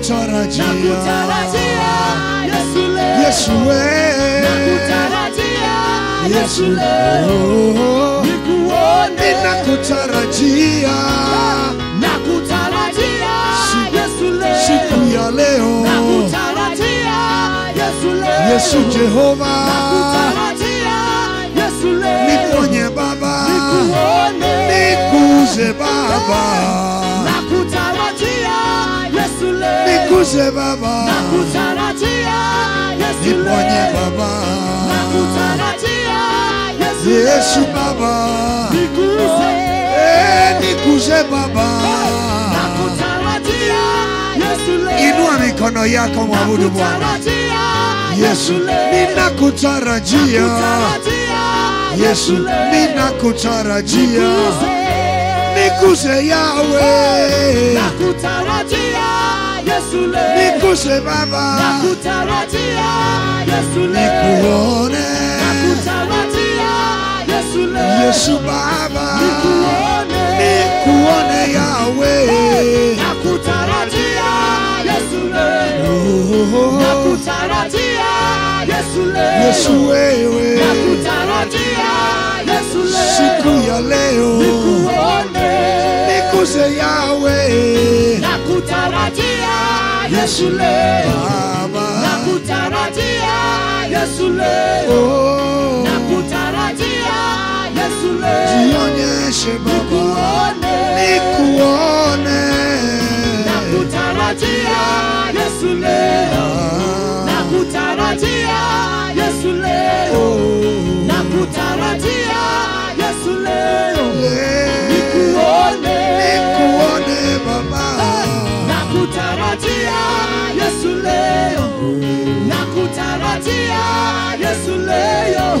nakutarajia nakutarajia Yesu leo Yesu we nakutarajia Yesu leo Oh, nikuone ninakutarajia nakutarajia Yesu leo siku ya leo nakutarajia Yesu leo Yesu Jehova nakutarajia Yesu leo niponye Baba nikuone nikuze Baba nakutarajia Yesu leo nikuze Baba nakutarajia Yesu niponye leo Baba nakutarajia Yesu Yesu leo Baba nikuze Eh, nikuze Baba nakutarajia Yesu leo inua mikono yako mwabudu Bwana nakutarajia Yesu leo ninakutarajia nakutarajia Yesu leo ninakutarajia nikuze nikuze Yawe nakutarajia Yesu leo nikuze Baba nakutarajia Yesu leo nikuone nakutarajia Yesu leo Yesu Baba nikuone nikuone Yawe nakutarajia Yesu leo Oh, nakutarajia Yesu leo Yesu wewe nakutarajia Yesu leo siku ya leo nikuone nikuze Yawe nakutarajia Yesu leo Baba nakutarajia Yesu leo oh nakutarajia Yesu leo jionyeshe Baba nikuone nikuone nakutarajia Yesu leo nakutarajia Yesu leo oh nakutarajia Yesu leo le- nikuone nikuone Baba nakutarajia Yesu leo nakutarajia Yesu leo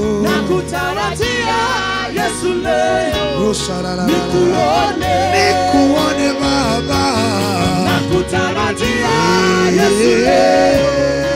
nakutarajia Yesu leo Oh, shararara. nikuone nikuone Baba nakutarajia Yesu leo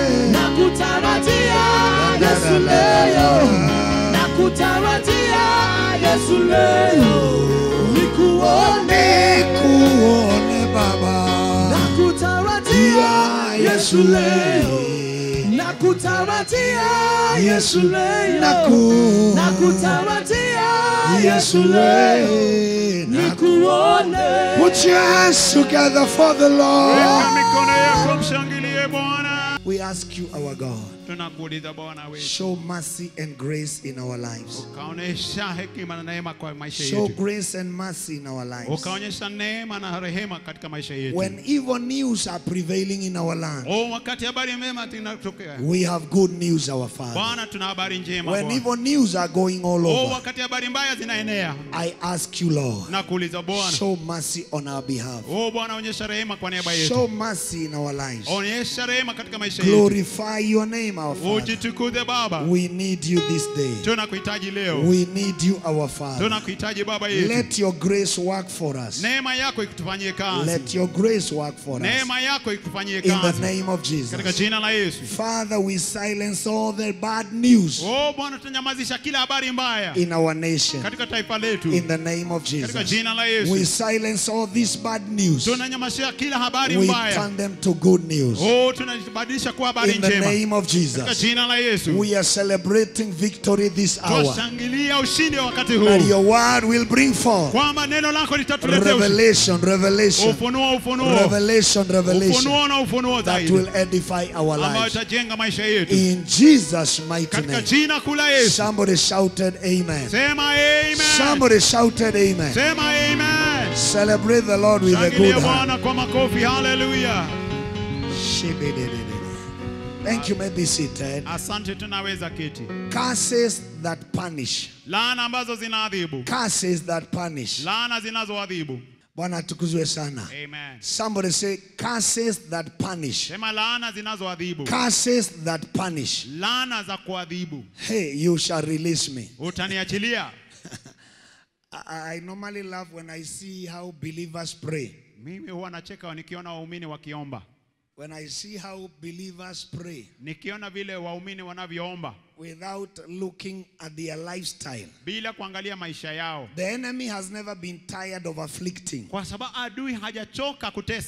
nakutarajia Yesu leo nakutarajia Yesu leo nikuone nikuone Baba nakutarajia Yesu leo nakutarajia Yesu leo Naku- nakutarajia Yesu Yesu leo we nikuone Put your hands together for the Weka Lord. mikono yako mshangilie Bwana. We ask you, our God, Tunakuuliza Bwana wetu, show mercy and grace in our lives. ukaonyesha hekima na neema kwa maisha Show yetu, grace and mercy in our lives. ukaonyesha neema na rehema katika maisha yetu. When evil news are prevailing in our land, Oh, wakati habari mema zinatokea, we have good news, our Father. Bwana, tuna habari njema When Bwana. evil news are going all Oh, over, wakati habari mbaya zinaenea, I ask you, Lord, na kuuliza Bwana, show mercy on our behalf. oh Bwana, onyesha rehema kwa niaba Show yetu, mercy in our lives. onyesha rehema katika maisha yetu. Glorify your name, our Father. Ujitukuze Baba, We need you this day. tunakuhitaji leo, We need you, our Father. tunakuhitaji Baba yetu. Let your grace work for us. Neema yako ikutufanyie kazi, Let your grace work for us. neema yako ikutufanyie In the kazi name of katika Jesus. jina la Yesu. Father, we silence all the bad news Oh Bwana, tunanyamazisha kila habari mbaya in our nation. katika taifa letu In the name of katika Jesus. jina la We Yesu. silence all this bad news. Tunanyamazisha kila habari We mbaya. turn them to good news. Oh, tunabadilisha kuwa habari In the njema name of katika Jesus. jina la Yesu. We are celebrating victory this hour. Twashangilia ushindi wa wakati That huu, your word will bring forth kwamba neno lako litatuletea ushindi. revelation, revelation, ufunuo, ufunuo, revelation, revelation ufunuo na ufunuo that zaidi will edify our ambayo lives. itajenga maisha yetu In Jesus' mighty katika name. jina kuu la Yesu. Somebody shouted amen. Sema amen. Somebody shouted amen. Sema amen. Celebrate the Lord with a good Shangilia heart. Bwana kwa makofi. Haleluya. Thank you. May be seated. Asante, tunaweza keti. Curses that punish. Laana ambazo zinaadhibu, Curses that punish. laana zinazoadhibu. Bwana atukuzwe sana. Amen. Somebody say curses that punish. Sema laana zinazoadhibu, Curses that punish. laana za kuadhibu. Hey, you shall release me. Utaniachilia. I, I normally laugh when I see how believers pray. Mimi huwa nacheka nikiona waumini wakiomba, When I see how believers pray nikiona vile waumini wanavyoomba without looking at their lifestyle. bila kuangalia maisha yao, The enemy has never been tired of afflicting. kwa sababu adui hajachoka kutesa.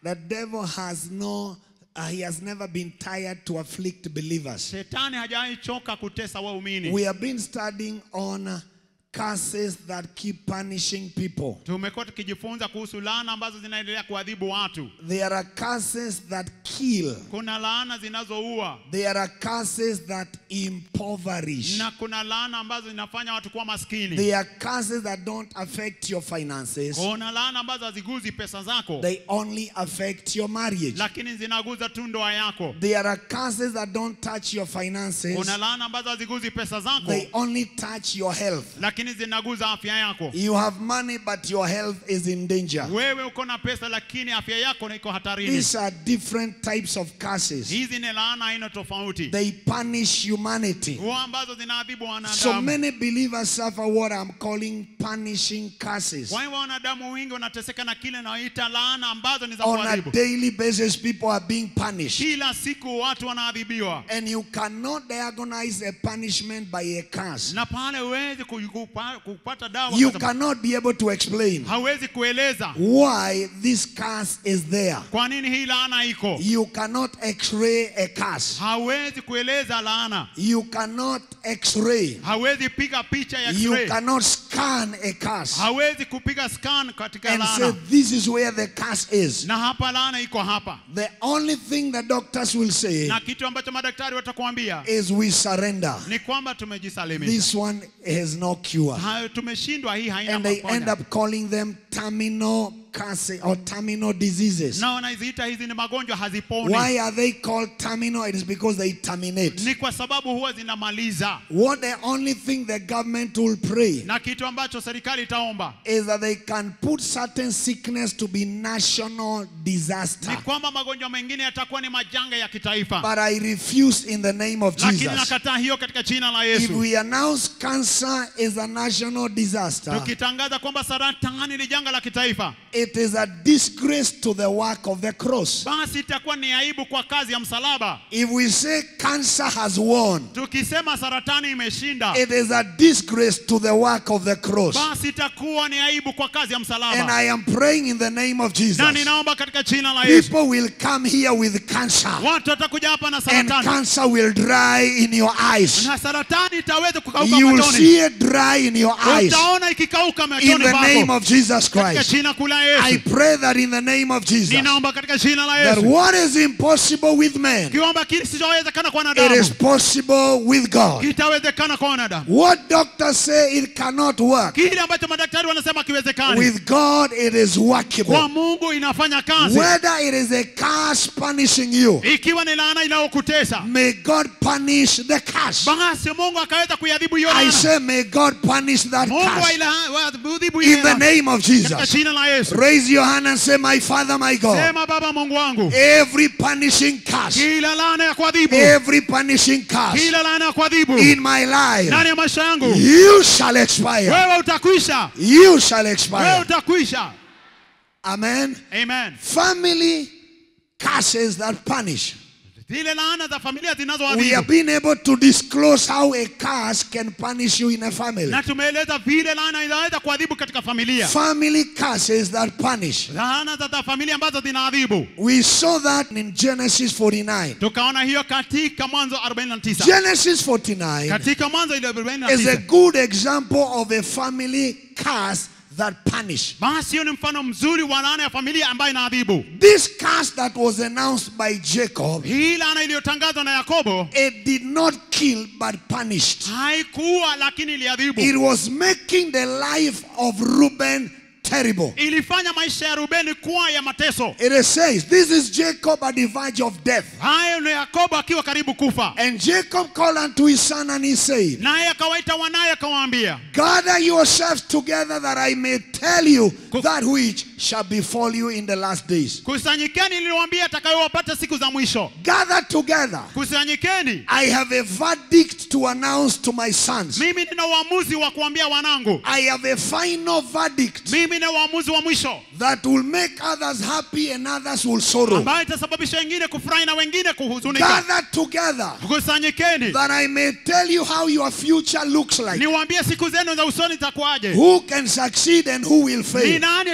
the devil has no, uh, he has never been tired to afflict believers. Shetani hajawahi choka kutesa waumini. We have been studying on uh, curses that keep punishing people. Tumekuwa tukijifunza kuhusu laana ambazo zinaendelea kuadhibu watu. There are curses that kill. Kuna laana zinazoua There are curses that impoverish. na kuna laana ambazo zinafanya watu kuwa maskini. There are curses that don't affect your finances. Kuna laana ambazo haziguzi pesa zako, They only affect your marriage. lakini zinaguza tu ndoa yako. There are curses that don't touch your finances. Kuna laana ambazo haziguzi pesa zako, They only touch your health. lakini zinaguza afya yako. You have money, but your health is in danger. Wewe uko na pesa, lakini afya yako iko hatarini. These are different types of curses. Hizi ni laana aina tofauti, They punish humanity. huwa ambazo zinaadhibu So wanadamu. many believers suffer what I'm calling punishing curses. Kwa hivyo wanadamu wengi wanateseka na kile naoita laana ambazo ni za On a kuadhibu. daily basis, people are being punished. Kila siku watu wanaadhibiwa, And you cannot diagnose a punishment by a curse. na pale huwezi ku- kupa- kupata dawa, You kwa sababu cannot be able to explain hawezi kueleza why this curse is there. kwa nini hii laana iko. You cannot x-ray a curse. Hawezi kueleza laana, You cannot x-ray. hawezi piga picha ya You x-ray, cannot scan a curse hawezi kupiga scan katika and say laana, this is where the curse is. na hapa laana iko hapa, The only thing the doctors will say na kitu ambacho madaktari watakuambia is we surrender. ni kwamba tumejisalimisha, This one has no cure. hayo tumeshindwa, hii haina And they end maponya. up calling them terminal curse or terminal diseases. na wanaziita hizi ni magonjwa haziponi. Why are they called terminal? It is because they terminate. Ni kwa sababu huwa zinamaliza, What the only thing the government will pray na kitu ambacho serikali itaomba is that they can put certain sickness to be national disaster. ni kwamba magonjwa mengine yatakuwa ni majanga ya kitaifa, But I refuse in the name of lakini Jesus. nakataa hiyo katika jina la If Yesu. we announce cancer is a national disaster, Tukitangaza kwamba saratani ni janga la kitaifa, it is a disgrace to the work of the cross. basi itakuwa ni aibu kwa kazi ya msalaba. If we say cancer has won, Tukisema saratani imeshinda, it is a disgrace to the work of the cross. basi itakuwa ni aibu kwa kazi ya And msalaba. I am praying in the name of Na Jesus. ninaomba katika jina la Yesu, People will come here with cancer, watu watakuja hapa na and saratani, cancer will dry in your eyes. na saratani itaweza kukauka You will machoni, see it dry in your eyes. utaona ikikauka In machoni the name pako of Jesus katika Christ. jina kuu la I Yesu. pray that in the name of Jesus, Ninaomba katika jina la that Yesu, what is impossible with man, kiomba kile kisichowezekana kwa it is wanadamu possible with God. kitawezekana kwa wanadamu. What doctors say it cannot work, Kile ambacho madaktari wanasema kiwezekani, with God it is workable. kwa Mungu inafanya kazi. Whether it is a curse punishing you, Ikiwa ni laana inayokutesa, may God punish the curse. basi Mungu akaweza kuiadhibu hiyo I laana. say, may God punish that Mungu curse. aila- waadhibu hiyo In the laana. name of katika Jesus. jina la Yesu. Raise your hand and say, My Father, my God. Sema Baba Mungu wangu, Every punishing curse, kila laana ya kuadhibu, every punishing curse kila laana ya kuadhibu in my life, ndani ya maisha yangu, you shall expire. wewe utakwisha, You shall wewe expire. utakwisha. Amen. Amen. Family curses that punish. Zile laana za familia We zinazoadhibu have been able to disclose how a curse can punish you in a family. na tumeeleza vile laana inaweza kuadhibu katika familia, Family curses that punish. laana za za familia ambazo zinaadhibu. We saw that in Genesis 49. Tukaona hiyo katika Mwanzo 49, Genesis 49 katika Mwanzo ile is a 49. good example of a family curse that punish. Basi hiyo ni mfano mzuri wa laana ya familia ambayo inaadhibu. This curse that was announced by Jacob, Hii laana iliyotangazwa na Yakobo it did not kill but punished. haikuwa, lakini iliadhibu. It was making the life of Reuben terrible. ilifanya maisha ya Rubeni kuwa ya mateso. It says, This is Jacob at the verge of death. Hayo ni Yakobo akiwa karibu kufa, And Jacob called unto his son and he said, naye akawaita wanaye akawaambia, Gather yourselves together that I may tell you that which shall befall you in the last days. kusanyikeni niliwaambia atakayowapata siku za mwisho. Gather together. Kusanyikeni, I have a verdict to announce to my sons. mimi nina uamuzi wa kuambia wanangu, I have a final verdict mimi nina uamuzi wa mwisho that will make others happy and others will sorrow. ambayo itasababisha wengine kufurahi na wengine kuhuzunika. Gather together Kusanyikeni that I may tell you how your future looks like. niwaambie siku zenu za usoni zitakuwaje, Who can succeed and who will ni fail. nani atafanikiwa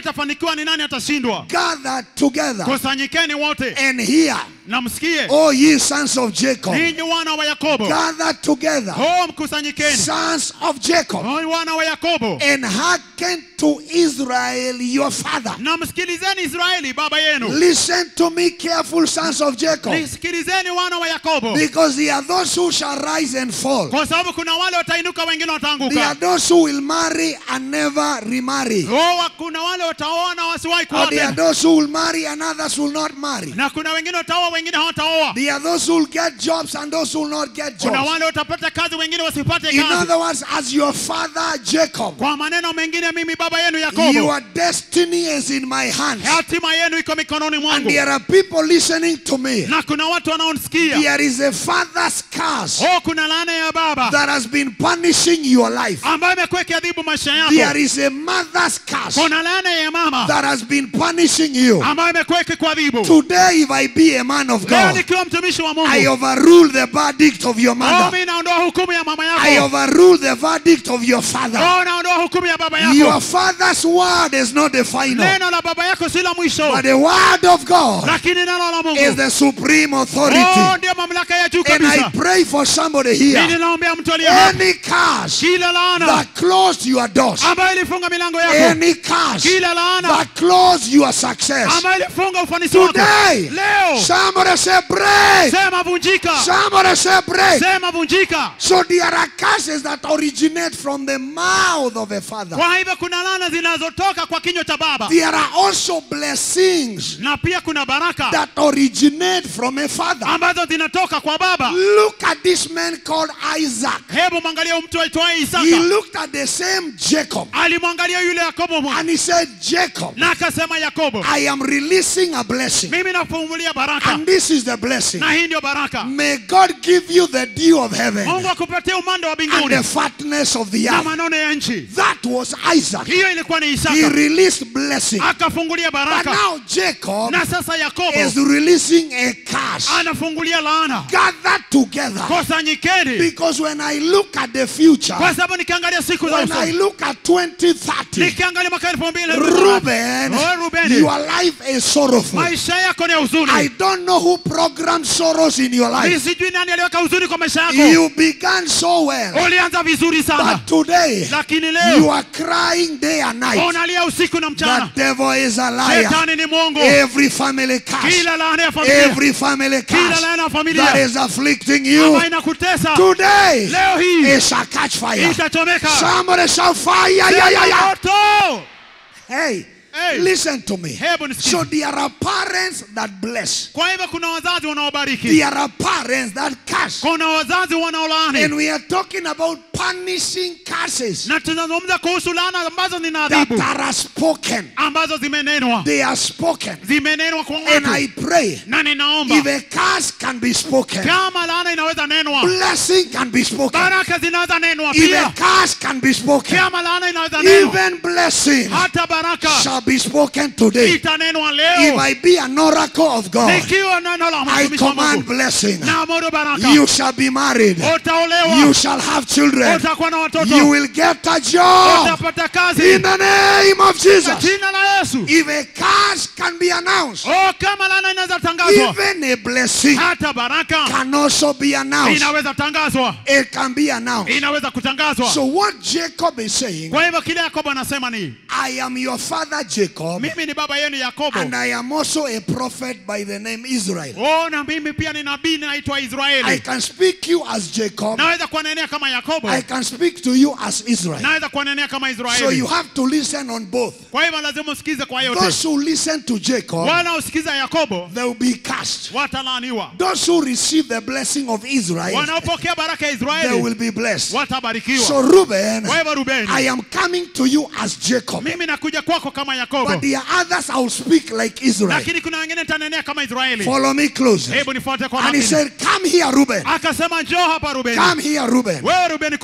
kujua ni nani atashindwa gather together kusanyikeni wote and hear, na msikie O ye sons of Jacob, ninyi wana wa yakobo gather together, ho mkusanyikeni sons of Jacob, ho wana wa yakobo and hearken to Israel your father. na msikilizeni israeli baba yenu Listen to me, careful sons of Jacob, nisikilizeni wana wa yakobo because there are those who shall rise and fall. kwa sababu kuna wale watainuka wengine There are wataanguka those who will marry and never remarry. Oh, kuna wale wataoa na wasiwahi kuoa Or there are tena. those who will marry and others will not marry. na kuna wengine wataoa wengine hawataoa There are those who will get jobs and those who will not get kuna jobs. wale watapata kazi wengine wasipate In kazi other words, as your father Jacob, kwa maneno mengine mimi baba yenu yakobo your destiny is in my hands. hatima yenu iko mikononi And mwangu there are people listening to me. na kuna watu wanaonisikia There is a father's curse oh kuna laana ya baba that has been punishing your life. ambayo imekuwa ikiadhibu maisha There yako is a mother's curse kuna laana ya mama that has been punishing you. ambayo imekuwa ikikuadhibu Today, if I be a man of leo God, nikiwa mtumishi wa I mungu overrule the verdict of your oh mother. mimi naondoa hukumu ya mama I yako overrule the verdict of your father. oh naondoa hukumu ya baba Your yako father's word is not the final, neno la baba yako si la mwisho but the word of God lakini neno la is mungu the supreme oh authority. ndio mamlaka ya juu And I kabisa pray for somebody mimi here. naombea mtu aliye hapa Any curse kila laana that closed your doors, ambayo ilifunga milango yako any curse kila laana that closed your success, ambayo ilifunga ufanisi wako today, leo somebody say break. sema vunjika Somebody say break. sema vunjika So there are curses that originate from the mouth of a father. kwa hivyo kuna laana zinazotoka kwa kinywa cha baba There are also blessings na pia kuna baraka that originate from a father. ambazo zinatoka kwa baba Look at this man called Isaac. hebu mwangalia huyu mtu aitwaye He isaka looked at the same Jacob alimwangalia yule yakobo mwa- and he said, Jacob, na akasema yakobo I am releasing a blessing. mimi nafungulia baraka And this is the blessing. na hii ndio baraka May God give you the dew of heaven mungu akupatia umande wa and the mbinguni fatness of the na earth. manone ya nchi That was Isaac. hiyo ilikuwa ni He isaka released blessing. akafungulia But baraka now Jacob na sasa yakobo is releasing a curse. anafungulia laana Gather together. kusanyikeni Because when I look at the future, kwa sababu nikiangalia siku za when I usoni look at 2030, nikiangalia mwaka elfu mbili Ruben, Oh, Rubeni. your life is sorrowful. maisha yako ni ya I huzuni don't know who programmed sorrows in your Mimi life. sijui nani aliweka huzuni kwa maisha yako You began so well, ulianza vizuri sana but today lakini you leo are crying day and night. unalia usiku na The mchana devil is a liar. shetani ni mwongo Every family curse, kila laana ya familia every family kila curse laana ya that familia is afflicting you ambayo inakutesa today, leo hii it shall catch fire. itachomeka Somebody shall fire. Yeah, yeah, Sema yeah. moto Hey, Hey. listen to me. hebu nisikize So there are parents that bless. kwa hivyo kuna wazazi wanaobariki There are parents that curse. kuna wazazi And wanaolaani we are talking about punishing curses na tunazungumza kuhusu laana ambazo that zinaadhibu are spoken. ambazo zimenenwa They are spoken. zimenenwa kwa And I watu pray na ninaomba if a curse can be spoken, kama laana inaweza nenwa blessing can be spoken. baraka zinaweza nenwa If pia a curse can be spoken, kama laana inaweza nenwa even blessing hata baraka shall be spoken today. itanenwa If leo I be an oracle of God, nikiwa neno la I mtumishi wa command Mungu blessing. na amuru baraka You shall be married. utaolewa You shall have children. utakuwa na watoto You will get a job utapata kazi in the name of Kwa Jesus. jina la Yesu If a curse can be announced, oh kama laana inaweza tangazwa even a blessing hata baraka can also be announced. inaweza tangazwa It can be announced. inaweza kutangazwa So what Jacob is saying, kwa hivyo kile yakobo anasema ni I am your father Jacob, mimi ni baba yenu yakobo and I am also a prophet by the name Israel. oh na mimi pia ni nabii naitwa I israeli can speak you as Jacob. naweza kuwanenea kama yakobo I can speak to you as Israel. naweza kuwanenea kama So israeli you have to listen on both. kwa hivyo lazima usikize kwa yote Those who listen to Jacob, wala usikiza yakobo they will be cast. watalaaniwa Those who receive the blessing of Israel, wanaopokea baraka ya they israeli will be blessed. watabarikiwa So Reuben, kwa hivyo rubeni I am coming to you as Jacob. mimi nakuja kwako kama yakobo But there are others I will speak like Israel. lakini kuna wengine nitanenea kama israeli Follow me close. hebu nifuate kwa And he makini said, Come here, Reuben. akasema njoo hapa rubeni Come here, Reuben. wewe rubeni kuja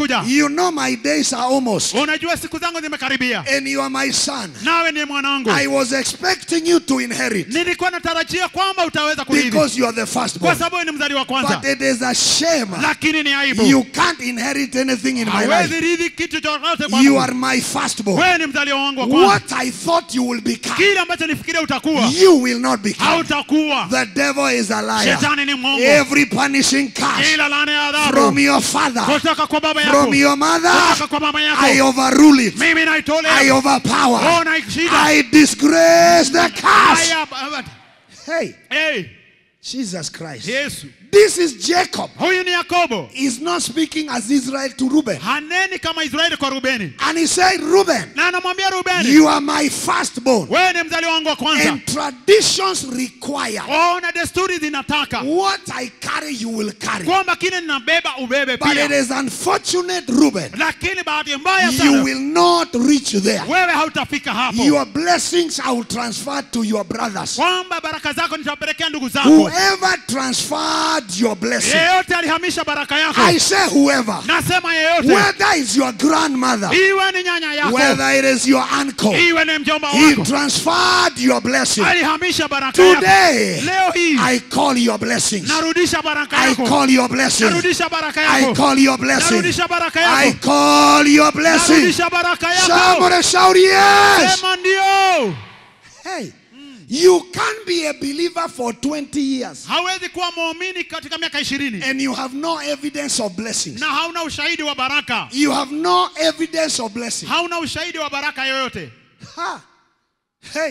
zinakuja You know my days are almost. unajua siku zangu zimekaribia And you are my son. nawe ni mwanangu I was expecting you to inherit nilikuwa natarajia kwamba utaweza kurithi because you are the kwa firstborn. sababu wewe ni mzali wa kwanza But it is a shame. lakini ni aibu You can't inherit anything in my hawezi life. rithi kitu chochote You kwangu are my firstborn. wewe ni mzaliwa wangu wa kwanza What I thought you will become, kile ambacho nifikiria utakuwa you will not become. hautakuwa The devil is a liar. shetani ni mwongo Every punishing curse kila laana ya from adhabu your father, kutoka kwa baba from yako your mother, kutoka kwa mama I yako overrule it. mimi I naitolea overpower. oh naishida I disgrace the curse. haya ba- Hey, hey Jesus Christ. Yesu This is Jacob. huyu ni Yakobo He's not speaking as Israel to Reuben. haneni kama Israeli kwa Rubeni And he said, Reuben, na anamwambia Rubeni you are my firstborn. wewe ni mzali wangu wa kwanza And traditions require oh na desturi zinataka what I carry, you will carry. kwamba kile ninabeba ubebe But it pia is unfortunate, Reuben, lakini bahati mbaya you sana will not reach there. wewe hautafika hapo Your blessings I will transfer to your brothers. kwamba baraka zako nitawapelekea ndugu zako Whoever transferred your blessing, yeyote alihamisha baraka yako I say whoever, nasema yeyote whether it's your grandmother, iwe ni nyanya yako whether it is your uncle, iwe ni mjomba he wako transferred your blessing. alihamisha baraka yako Today, leo hii I call your blessings. narudisha baraka I yako call your blessing. narudisha baraka I yako call your blessing. narudisha baraka I yako call your blessing. narudisha baraka yako Somebody shout yes. sema ndio Hey, you can't be a believer for 20 years hawezi kuwa muumini katika miaka ishirini and you have no evidence of blessings. na hauna ushahidi wa baraka You have no evidence of blessing. hauna ushahidi wa baraka yoyote Ha. Hey,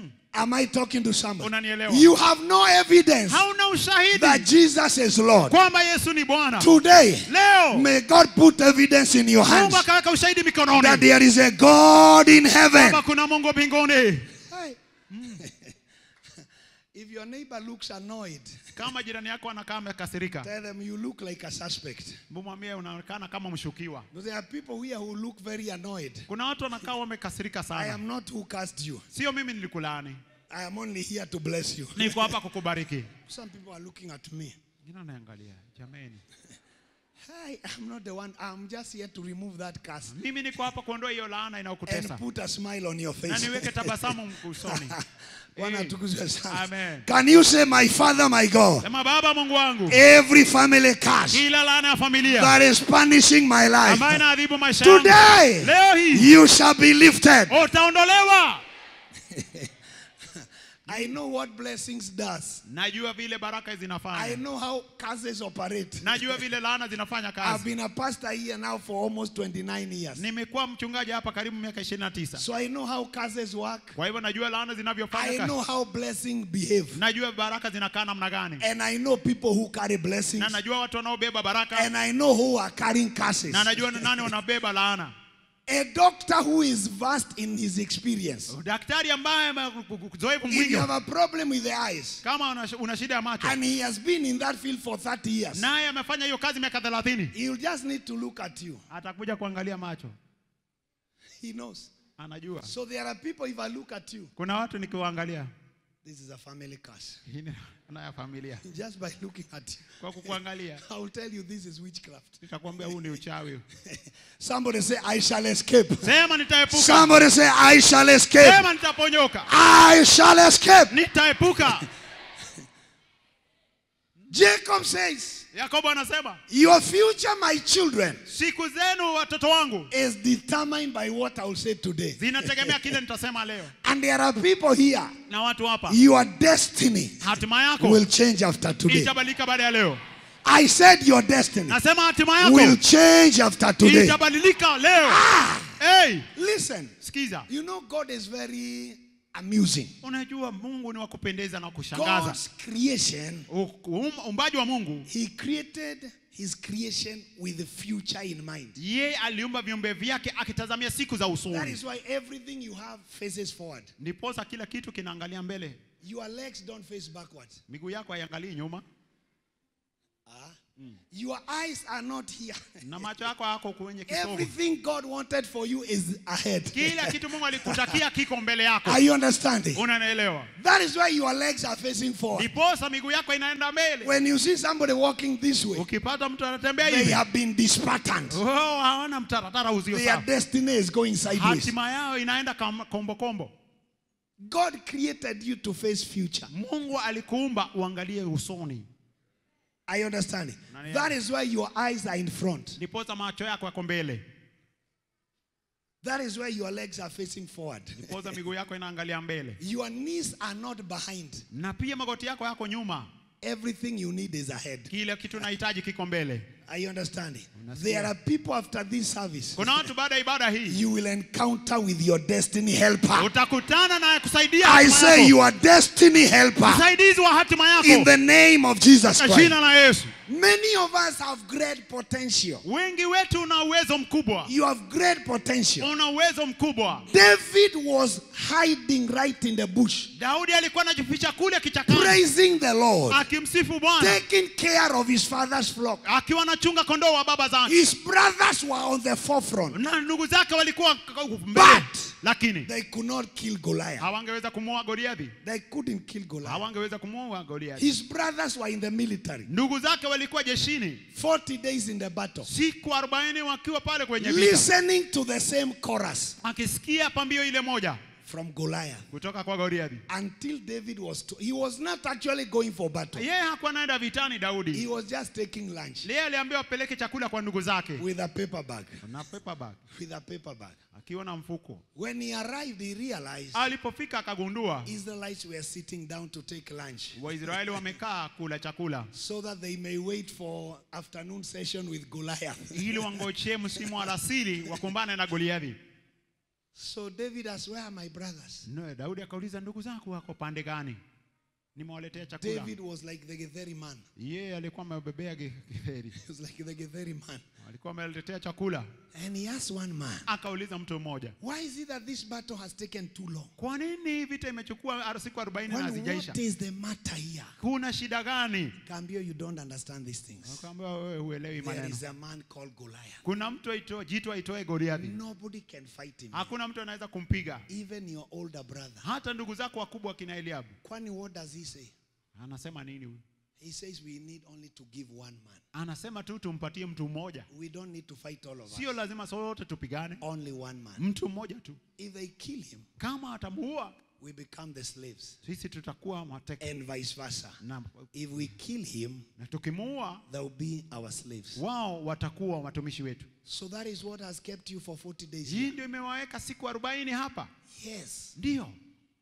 am I talking to somebody? unanielewa You have no evidence hauna ushahidi that Jesus is Lord. kwamba yesu ni bwana Today, leo may God put evidence in your hands mungu akaweka ushahidi that mikononi there is a God in heaven. kwamba kuna mungu mbinguni Hey. if your neighbor looks annoyed, kama jirani yako anakaa amekasirika tell them you look like a suspect. mwambie unaonekana kama mshukiwa Because there are people here who look very annoyed. kuna watu wanakaa wamekasirika I sana am not who cast you. sio mimi nilikulaani I am only here to bless you. niko hapa kukubariki Some people are looking at me. Wengine wanaangalia jameni Hey, I'm not the one. I'm just here to remove that curse mimi niko hapa kuondoa hiyo laana and inayokutesa put a smile on your na face. niweke tabasamu usoni Bwana Eh, atukuzwe sana. Amen. Can you say, My Father, my God, sema baba mungu wangu every family curse kila laana ya familia that is punishing my ambayo life, inaadhibu maisha yangu today leo hii you shall be lifted. utaondolewa I know what blessings does. najua vile baraka I zinafanya know how curses operate. najua vile laana zinafanya I've kazi been a pastor here now for almost 29 years. nimekuwa mchungaji hapa karibu miaka 29 So I know how curses work. kwa hivyo najua laana zinavyofanya I kazi know how blessing behave. najua baraka zinakaa namna gani And I know people who carry blessings. na najua watu wanaobeba baraka And I know who are carrying curses. na najua ni nani wanabeba laana A doctor who is vast in his experience. daktari ambaye ame- uzoefu If mwingi you have a problem with the eyes kama una, una shida ya macho and he has been in that field for 30 years, naye amefanya hiyo kazi miaka 30 he'll just need to look at you. atakuja kuangalia macho He knows. anajua So there are people, if I look at you, kuna watu nikiwaangalia this is a family curse. hii ni laana ya familia Just by looking at you, kwa kukuangalia I will tell you this is witchcraft. nitakwambia huu ni uchawi Somebody say, I shall escape. sema nitaepuka Somebody say, I shall escape. sema nitaponyoka I shall escape. nitaepuka Jacob says, yakobo anasema Your future, my children, siku zenu watoto wangu is determined by what I will say today. zinategemea kile nitasema leo And there are people here, na watu hapa your destiny hatima yako will change after today. itabadilika baada ya leo I said your destiny nasema hatima will yako change after today. itabadilika leo hey, Listen, sikiza you know God is very amusing. unajua mungu ni wa kupendeza na kushangaza God's creation, U- um- uumbaji wa mungu He created His creation with the future in mind. yeye aliumba viumbe vyake akitazamia siku za That usoni is why everything you have faces forward. ndiposa kila kitu kinaangalia mbele Your legs don't face backwards. miguu yako haiangalii nyuma Ah. Your eyes are not here. na macho yako yako kwenye kisogo Everything God wanted for you is ahead. kila kitu mungu alikutakia kiko mbele yako Are you understanding? unanielewa That is why your legs are facing forward. ndiposa miguu yako inaenda mbele When you see somebody walking this way, ukipata mtu anatembea they hivi have been dispatterned. oh, hawana mtaratara uzio Their sawa destiny is going sideways. hatima yao inaenda kam- kombo kombo God created you to face future. mungu alikuumba uangalie usoni Are you understanding? Nani- That is why your eyes are in front. ndiposa macho yako yako mbele That is why your legs are facing forward. ndiposa miguu yako inaangalia mbele Your knees are not behind. na pia magoti yako yako nyuma Everything you need is ahead. kile kitu unahitaji kiko mbele Are you understanding? Unasikia. There are people after this service. kuna watu baada ya ibada hii You will encounter with your destiny helper. utakutana na kusaidia I hatima say yako. your destiny helper msaidizi wa hatima in yako the name of Jesus kwa Christ. jina la yesu Many of us have great potential. wengi wetu una uwezo mkubwa You have great potential. una uwezo mkubwa David was hiding right in the bush, daudi alikuwa anajificha kule kichakani praising the Lord, akimsifu bwana taking care of his father's flock. akiwa anachunga kondoo wa baba zake His brothers were on the forefront. na ndugu zake walikuwa k- k- mbele But lakini they could not kill Goliath. hawangeweza kumuua goliathi They couldn't kill Goliath. hawangeweza kumuua goliathi His brothers were in the military. ndugu zake walikuwa jeshini 40 days in the battle. siku 40 wakiwa pale kwenye vita Listening to the same chorus akisikia pambio ile moja from Goliath. kutoka kwa goliathi Until David was, to, he was not actually going for battle. yeye hakuwa anaenda vitani He daudi was just taking lunch yeye aliambiwa apeleke chakula kwa ndugu zake with a paper bag. na paper bag With a paper bag. akiwa na mfuko When he arrived, he realized alipofika akagundua Israelites were sitting down to take lunch waisraeli wamekaa kula chakula so that they may wait for afternoon session with Goliath. ili wangochee msimu wa alasiri wakumbane na goliathi So David asked, Where are my brothers? no, daudi akauliza ndugu zako wako pande gani nimewaletea chakula David was like the Getheri man. yeye alikuwa amebebea ge- githeri He was like the Getheri man. alikuwa ameletea chakula And he asked one man, akauliza mtu mmoja Why is it that this battle has taken too long? kwa nini vita imechukua ar- siku 40 na Well, hazijaisha what is the matter here? kuna shida gani Cambio, you don't understand these things. akaambia wewe huelewi There maneno is a man called Goliath. kuna mtu aito, jitu aitoe goliathi Nobody can fight him. hakuna mtu anaweza kumpiga Even your older brother. hata ndugu zako wakubwa kina eliabu Kwani what does he say? anasema nini huyu He says we need only to give one man. anasema tu tumpatie mtu mmoja We don't need to fight all of us. sio lazima sote tupigane Only one man. mtu mmoja tu If they kill him, kama atamuua we become the slaves. sisi tutakuwa mateka And vice versa. na, If we kill him, na tukimuua they will be our slaves. wao watakuwa watumishi wetu So that is what has kept you for 40 days. hii Here. ndio imewaweka siku arobaini hapa Yes. ndio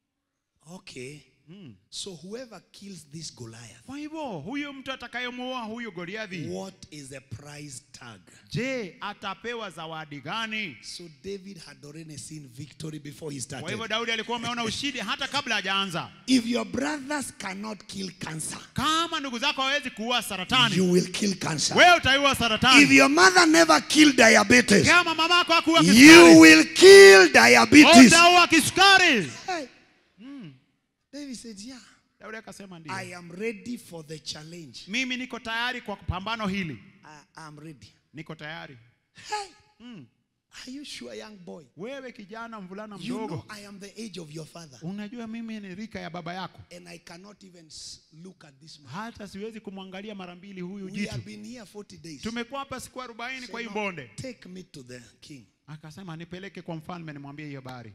Okay. So whoever kills this Goliath, kwa hivyo huyo mtu atakayemuua huyo goliathi what is the price tag? je atapewa zawadi gani So David had already seen victory before he kwa hivyo started. daudi alikuwa ameona ushindi hata kabla hajaanza If your brothers cannot kill cancer, kama ndugu zako hawezi kuua saratani you will kill cancer. wewe utaiua If saratani your mother never killed diabetes, kama mamako hakuua you kisukari will kill diabetes. utaua kisukari Hey. David said, Yeah, daudi akasema ndio I am ready for the challenge. mimi niko tayari kwa pambano hili I am ready. niko tayari Hey. Are you sure, young boy? wewe kijana mvulana You know mdogo I am the age of your father. unajua mimi ni rika ya baba yako And I cannot even s- look at this man. hata siwezi kumwangalia mara mbili huyu We jitu have been here 40 days. tumekuwa hapa siku arobaini Say, kwa hii "No, bonde Take me to the king. akasema nipeleke kwa mfalme nimwambie hiyo habari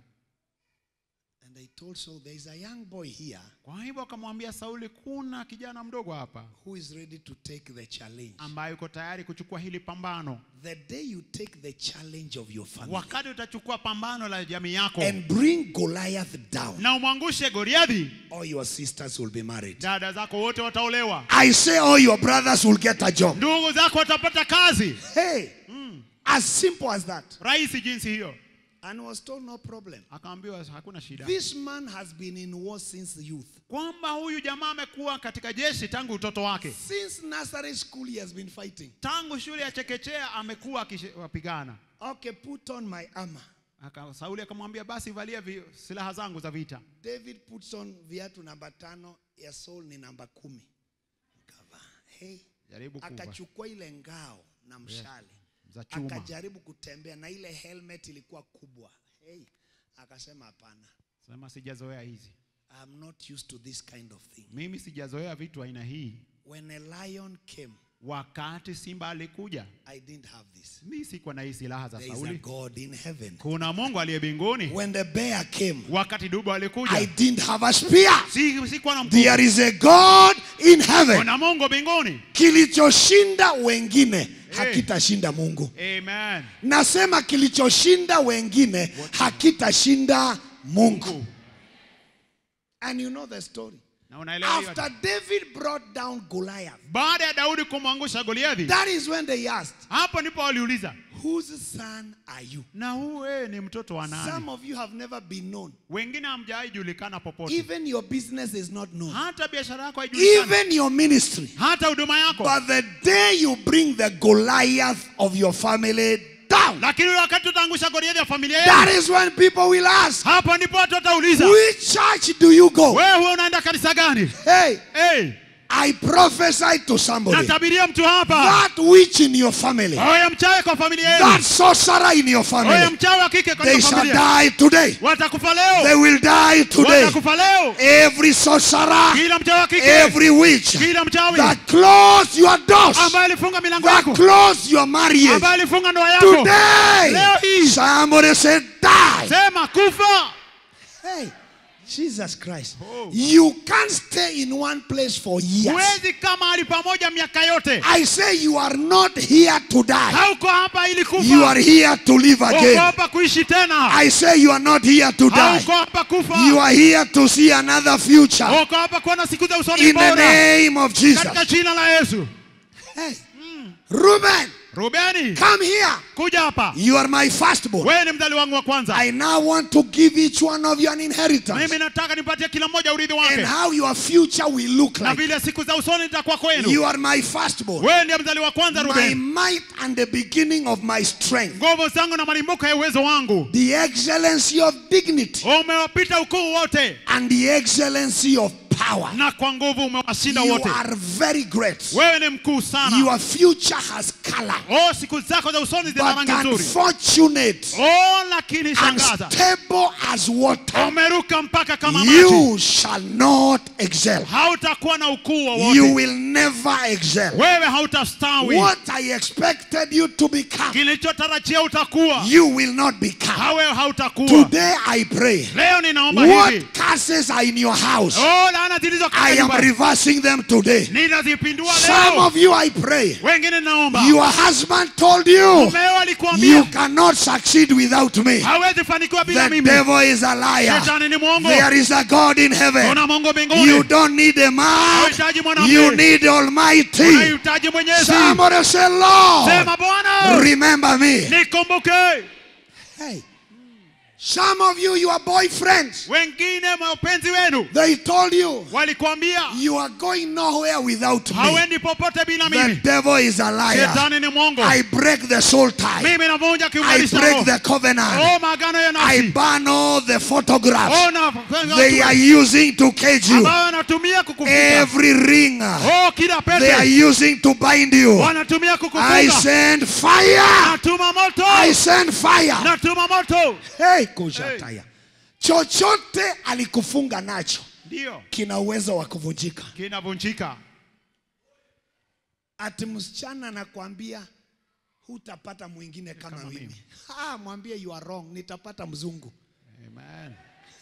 And they told Saul, there is a young boy here kwa hivyo akamwambia sauli kuna kijana mdogo hapa who is ready to take the challenge. ambaye yuko tayari kuchukua hili pambano The day you take the challenge of your family wakati utachukua pambano la jamii yako and bring Goliath down, na umwangushe goliathi all your sisters will be married. dada zako wote wataolewa I say all your brothers will get a job. ndugu zako watapata kazi Hey, as simple as that. rahisi jinsi hiyo And was told no problem. akaambiwa hakuna shida This man has been in war since youth. kwamba huyu jamaa amekuwa katika jeshi tangu utoto wake Since nursery school, he has been fighting. tangu shule ya chekechea amekuwa akipigana Okay, put on my armor. Aka, sauli akamwambia basi valia vi, silaha zangu za vita David puts on viatu namba tano ya Saul ni namba kumi. Kavaa. Hey. jaribu kuva akachukua ile ngao na mshale za chuma akajaribu kutembea na ile helmet ilikuwa kubwa hey, akasema hapana sema sijazoea hizi I'm not used to this kind of thing mimi sijazoea vitu aina hii when a lion came wakati simba alikuja I didn't have this mi sikuwa na hii silaha za there is a sauli God in heaven kuna mungu aliye mbinguni when the bear came wakati dubu I alikuja didn't have a spear si, sikuwa na mkuki. there is a God in heaven kuna mungu mbinguni kilichoshinda wengine hakitashinda Mungu amen nasema kilichoshinda wengine hakitashinda Mungu and you know the story na unaelewa hiyo after David brought down Goliath baada ya daudi kumwangusha goliathi that is when they asked hapo ndipo waliuliza whose son are you na huu wewe ni mtoto wa nani some of you have never been known wengine hamjawahi julikana popote even your business is not known hata biashara yako haijulikani even your ministry hata huduma yako but the day you bring the Goliath of your family down lakini ule wakati utaangusha goliathi ya familia that yenu is when people will ask hapo ndipo watu watauliza which church do you go wewe huwa unaenda kanisa gani hey hey, I prophesy to somebody natabiria mtu hapa that witch in your family, oya mchawi kwa familia that yenu sorcerer in your oya family, mchawi wa kike they katika shall familia die today. watakufa They leo will die today. watakufa leo Every sorcerer, kila mchawi wa kike every witch kila mchawi that close your doors, ambaye alifunga milango that yako close your marriage ambaye alifunga ndoa yako today. Leo hii. Somebody say die. sema kufa Hey, Jesus Christ. Oh. You can't stay in one place for years. huwezi kama mahali pamoja miaka yote I say you are not here to die. hauko hapa ili You kufa are here to live uko again. hapa kuishi tena I say you are not here to die. hauko hapa kufa You are here to see another future. uko hapa kuona siku za usoni In the bora name of Jesus. katika jina la yesu Hey. Reuben, rubeni come here. kuja hapa You are my firstborn. wewe ni mdali wangu wa kwanza I now want to give each one of you an inheritance. mimi nataka nipatie kila mmoja urithi And wake how your future will look na like. vile siku za usoni zitakuwa kwenu You are my firstborn. wewe ndiye mzali wa kwanza My rubeni might and the beginning of my strength. nguvu zangu na malimbuko ya uwezo wangu The excellency of dignity umewapita ukuu wote and the excellency of power. na kwa nguvu umewashinda You wote are very great. wewe ni mkuu sana Your future has color. oh siku zako za usoni zina But rangi nzuri unfortunate oh lakini shangaza unstable as water, umeruka mpaka kama maji you shall not excel. hautakuwa na ukuu You wowote will never excel. wewe hautastawi What I expected you to become, kilichotarajia utakuwa you will not become. hawe hautakuwa Today I pray. leo ninaomba hivi What curses are in your house, oh laana zilizo I katika am nyumba reversing them today. ninazipindua Some leo of you, I pray. wengine naomba Your husband told you mumeo you alikuambia cannot succeed without me. hawezi fanikiwa bila The mimi devil is a liar. shetani ni mwongo There is a God in heaven. una mungu You mbinguni don't need a man. hauhitaji mwanamke You need Almighty. unahitaji mwenyezi Somebody say, Lord, sema bwana remember me. nikumbuke Hey. Some of you, your boyfriends, wengine mapenzi wenu they told you walikwambia you are going nowhere without me. hawendi popote bila The mimi devil is a liar. shetani ni mwongo I break the soul tie. mimi navunja I kiunganisho break the covenant. oh maagano ya I nafsi burn all the photographs oh na they are using to cage you. ambayo wanatumia kukufuta Every ring oh kila they are pete using to bind you. wanatumia I kukufunga send fire. natuma moto I send fire. natuma moto Hey, kushataya. Chochote alikufunga nacho ndio kina uwezo wa kuvunjika. kinavunjika Ati msichana anakwambia hutapata mwingine kama, Kama mimi. mimi. Ah, mwambie you are wrong, nitapata mzungu. Amen.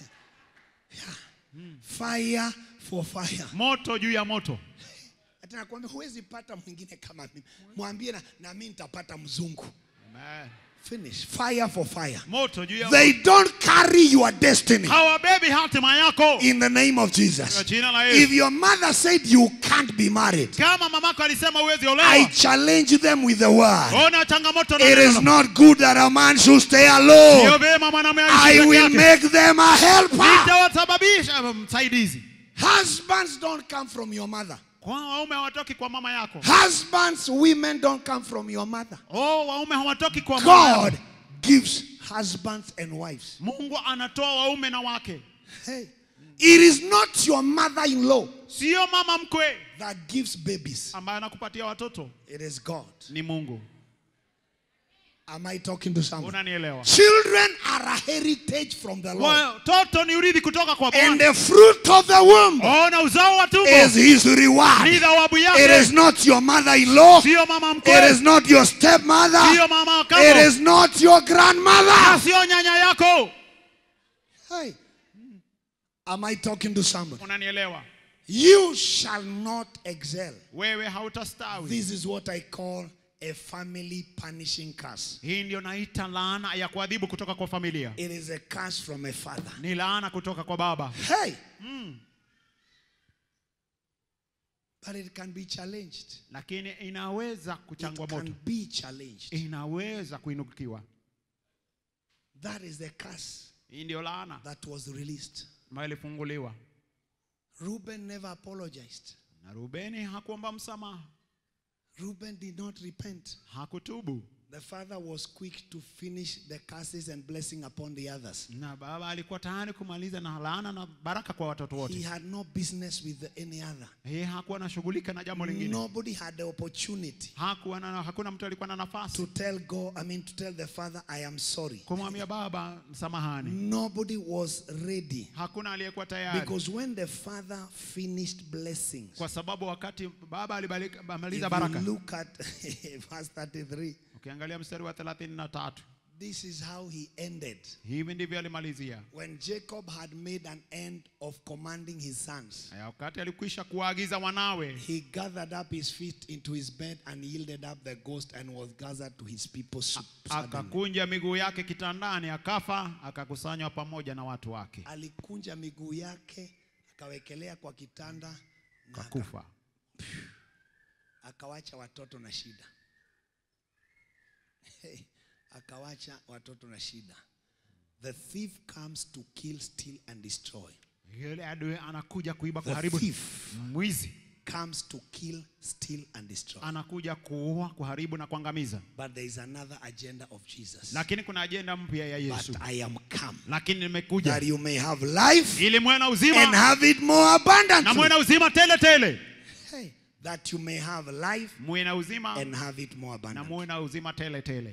Fire for fire. moto juu ya moto Ati nakwambia huwezi pata mwingine kama mimi. Mwambie na, na mimi nitapata mzungu. Amen. Finish. Fire for fire. moto juu ya They don't carry your destiny hawabebi hatima yako in the name of kwa Jesus. jina la If Yesu your mother said you can't be married, kama mamako alisema uwezi I olewa challenge them with the word. ona changamoto na It is neno. not good that a man should stay Sio alone. vyema mwanamume I aishi will peke yake. make them a helper. nitawasababisha msaidizi Husbands don't come from your mother. kwa waume hawatoki kwa mama yako Husbands, women don't come from your mother. oh waume hawatoki kwa mama yako. God gives husbands and wives. mungu anatoa waume na wake Hey. It is not your mother in law sio mama mkwe that gives babies. ambaye anakupatia watoto It is God. ni mungu Am I talking to someone? unanielewa Children are a heritage from the Lord. watoto ni urithi kutoka kwa And bwana the fruit of the womb ona uzao wa tumbo is his ni reward. thawabu It yake is not your mother-in-law. sio mama It mkwe is not your stepmother. sio mama wa It kambo is not your na grandmother. sio nyanya yako Hey. Am I talking to somebody? unanielewa You shall not excel. wewe hautastawi This is what I call a family punishing curse. hii ndio naita laana ya kuadhibu kutoka kwa familia It is a curse from a father. ni laana kutoka kwa baba Hey. But it can be challenged. lakini inaweza kuchangwa It moto can be challenged. inaweza kuinukiwa That is the curse hii ndio laana that was released. ambayo ilifunguliwa Reuben never apologized. na rubeni hakuomba msamaha Reuben did not repent. hakutubu The father was quick to finish the curses and blessing upon the others. na baba alikuwa tayari kumaliza na laana na baraka kwa watoto He wote had no business with any other. yeye hakuwa anashughulika na jambo lingine Nobody had the opportunity hakuwa na, hakuna mtu alikuwa na nafasi to tell God, I mean, to tell the father, I am sorry. kumwambia baba msamahani Nobody was ready. hakuna aliyekuwa tayari Because when the father finished blessings, kwa sababu wakati baba if alimaliza you baraka look at verse 33, ukiangalia mstari wa 33 this is how he ended. hivi ndivyo alimalizia When Jacob had made an end of commanding his sons, Haya, wakati alikwisha kuwaagiza wanawe he gathered up his feet into his bed and yielded up the ghost and was gathered to his people. su- suddenly. akakunja miguu yake kitandani akafa akakusanywa pamoja na watu wake Alikunja miguu yake akawekelea kwa kitanda na aka- akakufa akawacha watoto na shida. Hey, akawacha watoto na shida. The thief comes to kill, steal and destroy. yule adui anakuja kuiba The kuharibu thief mwizi comes to kill, steal and destroy. anakuja kuua kuharibu na kuangamiza But there is another agenda of Jesus. lakini kuna ajenda mpya ya yesu But I am come lakini that nimekuja you may have life ili mwe na and uzima have it more na mwe abundantly. na uzima tele tele Hey, that you may have life mwe na uzima and have it more na abundantly. muwe na uzima tele tele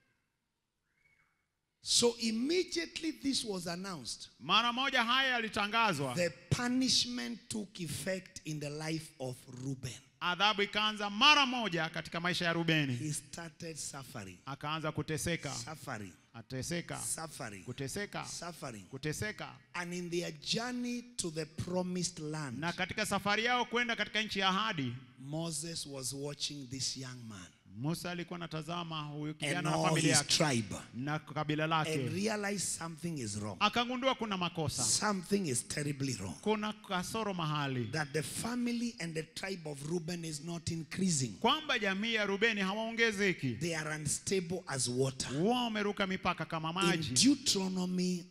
So immediately this was announced. mara moja haya yalitangazwa The punishment took effect in the life of Reuben. adhabu ikaanza mara moja katika maisha ya rubeni He started suffering, akaanza kuteseka suffering, ateseka suffering, kuteseka suffering. kuteseka And in their journey to the promised land, na katika safari yao kwenda katika nchi ya ahadi Moses was watching this young man musa alikuwa anatazama huyu and kijana na all familia his yake tribe na kabila and lake realized something is wrong. akagundua kuna makosa Something is terribly wrong. kuna kasoro mahali That the family and the tribe of Reuben is not increasing. kwamba jamii ya rubeni hawaongezeki They are unstable as water. wao wameruka mipaka kama In maji Deuteronomy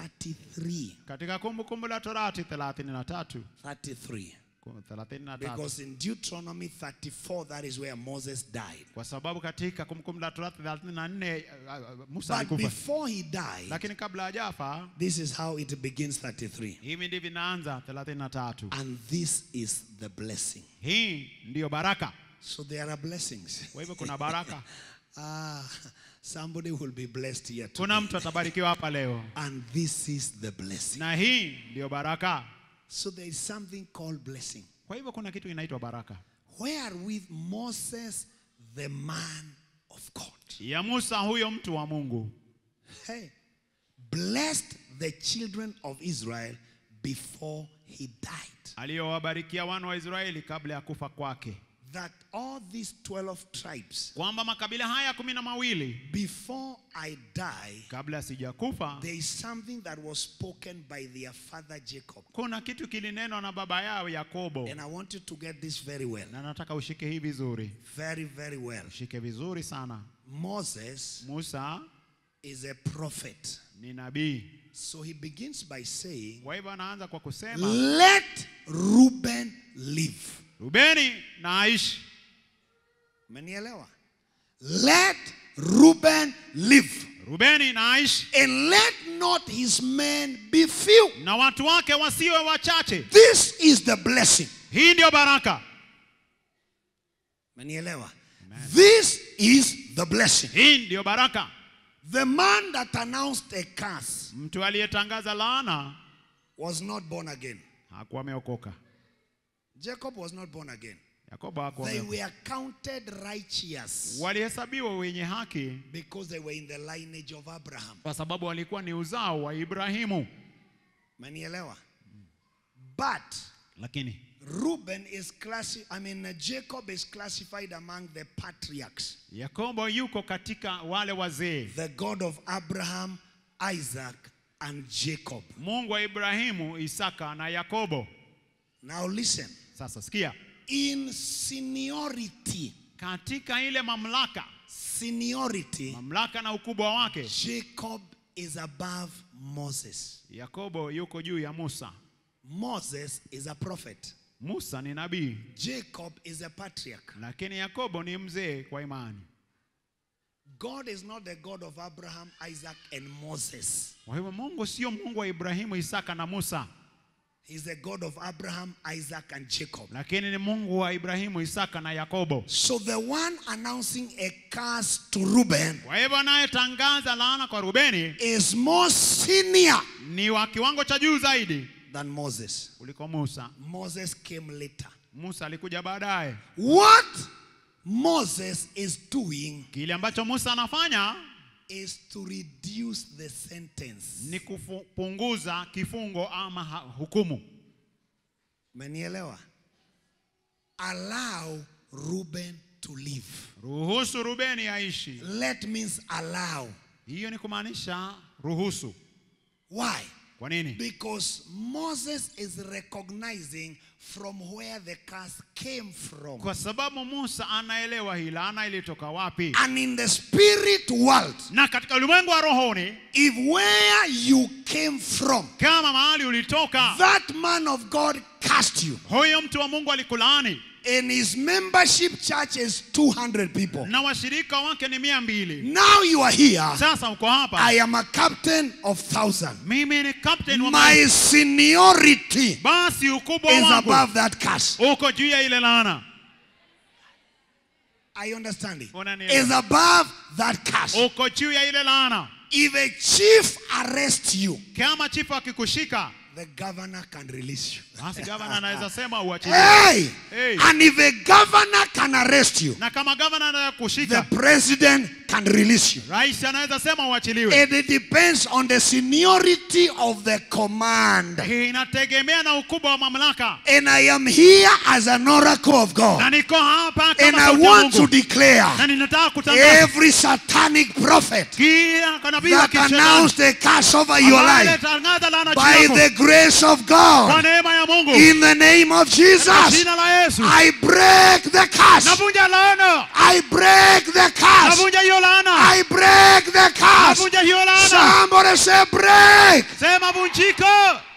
33, katika kumbukumbu la torati 33 33. 33 Because in Deuteronomy 34, that is where Moses died. kwa sababu katika kumbukumbu la torati 34 uh, uh, musa But alikufa before he died, lakini kabla hajafa this is how it begins 33. hivi ndivyo inaanza 33 And this is the blessing. hii ndiyo baraka So there are blessings. kwa hivyo kuna baraka Ah, somebody will be blessed here too. kuna mtu atabarikiwa hapa leo And this is the blessing. na hii ndiyo baraka So there is something called blessing. kwa hivyo kuna kitu inaitwa baraka Wherewith Moses, the man of God, ya musa huyo mtu wa mungu hey, blessed the children of Israel before he died. aliyowabarikia wana wa israeli kabla ya kufa kwake That all these 12 tribes, kwamba makabila haya kumi na mawili before I die, kabla sijakufa there is something that was spoken by their father Jacob. kuna kitu kilinenwa na baba yao yakobo And I want you to get this very well. na nataka ushike hii vizuri Very, very well. ushike vizuri sana Moses musa is a prophet. ni nabii So he begins by saying, kwa hivyo anaanza kwa kusema Let Reuben live. rubeni na aishi Umenielewa? Let Reuben live. rubeni na aishi And let not his men be few. na watu wake wasiwe wachache This is the blessing. hii ndiyo baraka Manielewa? This is the blessing. hii ndiyo baraka The man that announced a curse mtu aliyetangaza laana was not born again. hakuwa ameokoka Jacob was not born again. yakobo hakuwa They ameokoka. were counted righteous walihesabiwa wenye haki because they were in the lineage of Abraham. kwa sababu walikuwa ni uzao wa ibrahimu Manielewa? But lakini Reuben is classi- I mean uh, Jacob is classified among the patriarchs. yakobo yuko katika wale wazee The God of Abraham, Isaac and Jacob. mungu wa ibrahimu isaka na yakobo Now listen. sasa sikia In seniority, katika ile mamlaka seniority, mamlaka na ukubwa wake Jacob is above Moses. yakobo yuko juu ya musa Moses is a prophet. musa ni nabii Jacob is a patriarch. lakini yakobo ni mzee kwa imani God is not the God of Abraham, Isaac, and Moses. kwa hivyo mungu sio mungu wa ibrahimu isaka na musa He's the God of Abraham, Isaac, and Jacob. lakini ni mungu wa ibrahimu isaka na yakobo So the one announcing a curse to Reuben kwa hivyo anayetangaza laana kwa rubeni is more senior ni wa kiwango cha juu zaidi than Moses. kuliko musa Moses came later. musa alikuja baadaye What Moses is doing kile ambacho musa anafanya is to reduce the sentence. ni kupunguza kifungo ama ha- hukumu Menielewa? Allow Reuben to live. ruhusu rubeni aishi Let means allow. hiyo ni kumaanisha ruhusu Why? kwa nini Because Moses is recognizing from where the curse came from. kwa sababu musa anaelewa hii laana ilitoka wapi And in the spirit world, na katika ulimwengu wa rohoni if where you came from, kama mahali ulitoka that man of God cast you, huyo mtu wa mungu alikulaani and his membership church is 200 people. na washirika wake ni mia mbili Now you are here. sasa uko hapa I am a captain of thousand. mimi ni captain wa My maji. seniority basi ukubwa is wangu above that curse. uko juu ya ile laana Are you understanding? Unanielewa. Is above that curse. uko juu ya ile laana If a chief arrests you, kama chifu akikushika the governor can release you. basi gavana anaweza sema uachilie Hey! Hey. And if a governor can arrest you, na kama gavana anaweza the kushika president can release you. rais anaweza sema uachiliwe And it depends on the seniority of the command. Hii inategemea na ukubwa wa mamlaka And I am here as an oracle of na God. niko hapa And kama I sauti ya want to Mungu declare na ninataka kutangaza every satanic prophet kila nabii wa that kishetani announced a curse over your ambaye life alitangaza laana juu by yako the grace of kwa God neema ya Mungu in the name of Kwa Jesus. jina la Yesu I break the curse. navunja laana I break the curse. navunja hiyo laana I break the curse. navunja hiyo laana Somebody say break. sema vunjika